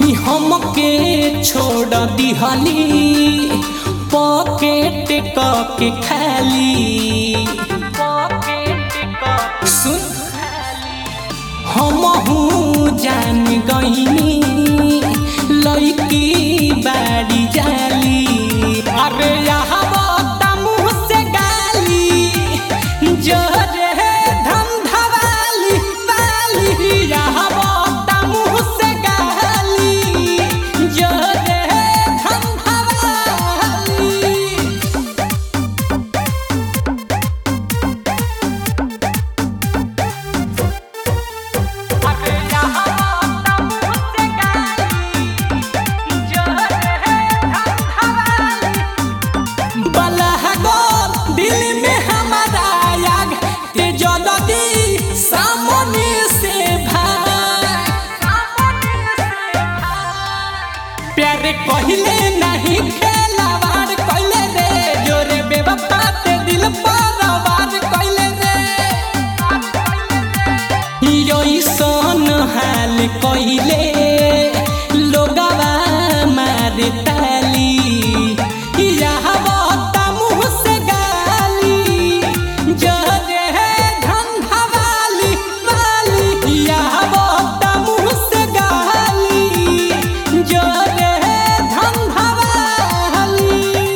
कि हमके छोड़ दिहली पॉकेट के खाली सुन हमहू जान गईनी लड़की बाड़ी जाली अरे यहाँ मुँह से गाली जोरे धंधवाली वाली यहाँ मुँह से गाली जोरे धंधवाली बलहगोर दिल में हमारा आग ते जल्दी सामने से भाग प्यार कहले नहीं खेलावार कहले रे जोरे बेवफा ते दिल पर वार कहले रे योई सन हाल कहले लोगवा मारे ताली यहाँ बता मुँह से गाली जरे धंधा वाली वाली यहाँ बता मुँह से गाली जरे धंधा वाली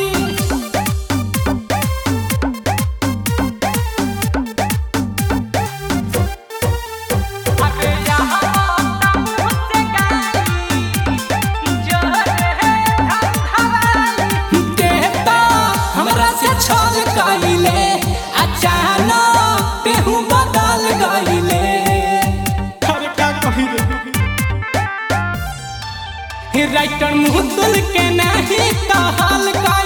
देता हमरा से छल कइले अचानक तेहू बदल गइले अरे का कही रे राइटर मुहतुल के नहीं कहल गइले